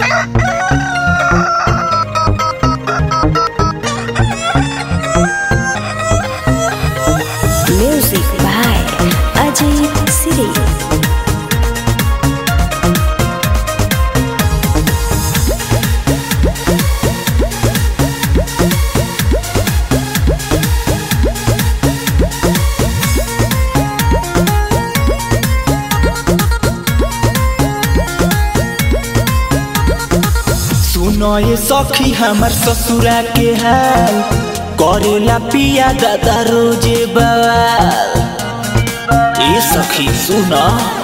Music by Ajit Siri. सुनो ये सखी हमर ससुरा के हाल करेला पिया दादा रोजे बवाल ए सखी सुनो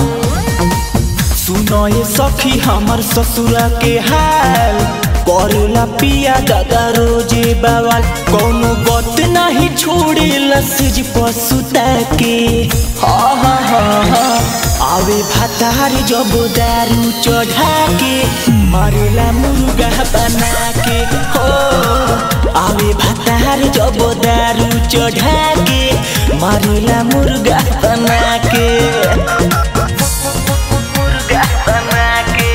सुनो ये सखी हमर ससुरा के हाल करेला पिया दादा रोजे बवाल कोनो बात नहीं छोड़े लसज पसुता के हा हा हा हा आवे भातार जब दारू चढ़ा के मारेला मुर्गा बना के हो आवे भातार जब दारू चढ़ा के मारेला मुर्गा बना के मुर्गा बना के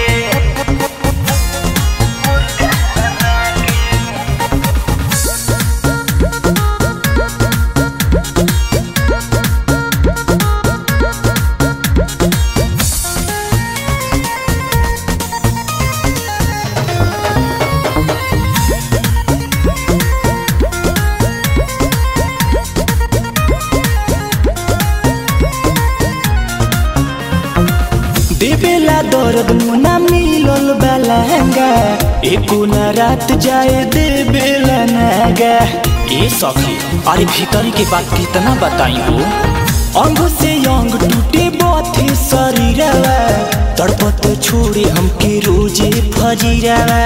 देवेला दर्द मुना मिलल बलहंगा एको न रात जाए देवेला नागा ए सखी अरे भीतर के बात कितना बताई हो अंग से अंग टूटे बाथे शरीरवा तड़पत छोड़े हमके रोजे फजीरवा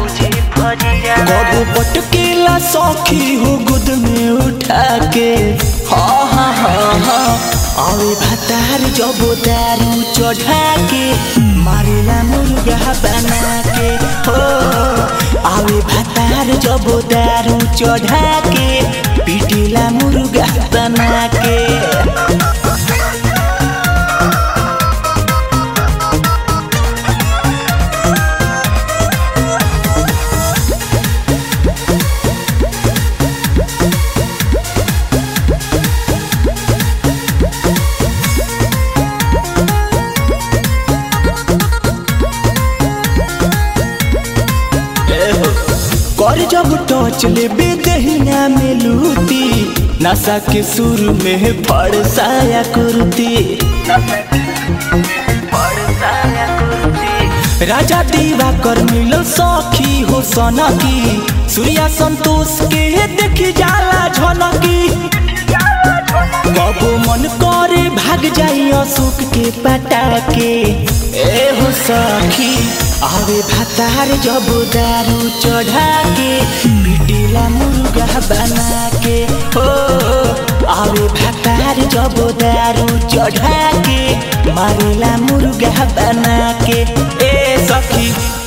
कबो पटकेला सखी हो गुद में उठा के हा हा हा हा आवे भातार जब दारू चढ़ा के मारेला मुर्गा बना के हो आवे भातार जब दारू चढ़ा के पीटेला मुर्गा बना के कर जब टच लेबे दहिना में लूटी नशा के सुर में फड़ साया कुर्ती राजा दीवा कर मिलो सखी हो सनकी सूर्या संतोष के देख जाला झलकी कबो मन करे भाग जाई अशोक के पटा के ए हो सखी आवे भातार जब दारू चढ़ा के पिटीला मुर्गा बना के हो आवे भातार जब दारू चढ़ा के मारेला मुर्गा बना के ए सखी